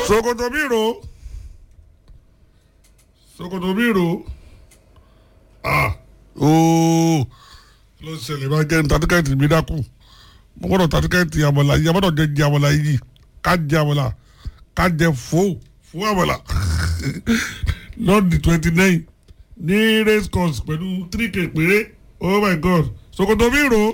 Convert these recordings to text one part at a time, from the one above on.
sokoto biro sokoto biro ah ooo ló ń ṣẹlẹ̀ bá jẹ́ níta tíkẹ́ẹ̀tì mi dákú mo gbọ́dọ̀ ta tíkẹ́ẹ̀tì àmọ̀là yìí àbọ̀dọ̀ jẹ jẹ àmọ̀là yìí ká jẹ àmọ̀là ká jẹ fò fò àmọ̀là lọ́ọ̀dì twenty nine ní race course pẹ̀lú three k péré oh my god sokoto biro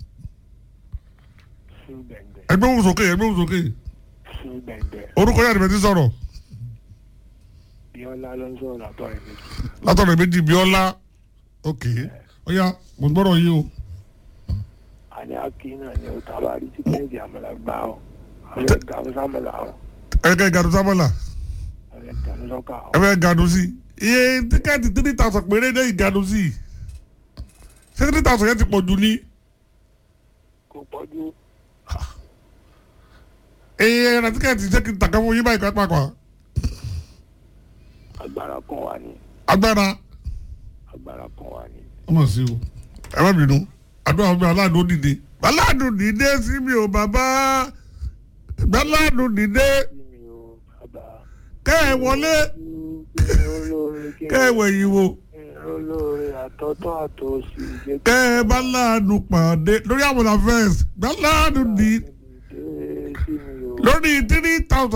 fún gbẹ̀ngbẹ̀ ẹgbẹ́ òun sókè ẹgbẹ́ òun sókè fún gbẹ̀ngbẹ̀ orúkọ yàrá ìbẹ̀tí sọ̀rọ̀ bíọ́lá ló ń sọ̀rọ̀ látọ̀ ẹ̀ méjì látọ̀rọ̀ méjì bíọ́lá ok ọ̀ya mo gbọ́dọ̀ yí o àní akí náà ni ó tábà rí tíkẹ́ẹ̀tì àmàlà gbà ọ́ ọ̀rẹ́ gàmú sámàlà ọ́ ẹ̀kẹ́ gàdú sábọ̀là ọ̀rẹ́ gàmú sọ́kà ọ́ ẹ̀fẹ̀ gàdú sí iye tíkẹ́ẹ̀tì three thousand péré ní ìgàdú sí ṣé three thousand yẹn ti pọ̀ jù ní kò pọ́jú iye ẹ̀rọ tíkẹ́ẹ̀tì ṣé kí n tàkẹ́ fún yín báyìí ká pàpà agbára kan wà ní agbára agbára kan wà ní. ọmọ sí o ẹ má bínú àdúrà fún mi aláàdó dìde aláàdó dìde sí mi ò bàbá aláàdó dìde kí mi ò bàbá kẹ́ ẹ wọlé kí mi olóore kí kẹ́ ẹ wẹ̀yìn wò. mi olóore àtọ́tọ́ àtòsí jẹ́ kẹ́ ẹ bá láàánú pàdé lórí àwọn afẹ́s gbá láàánú ní dé sí mi ò. lórí three thousand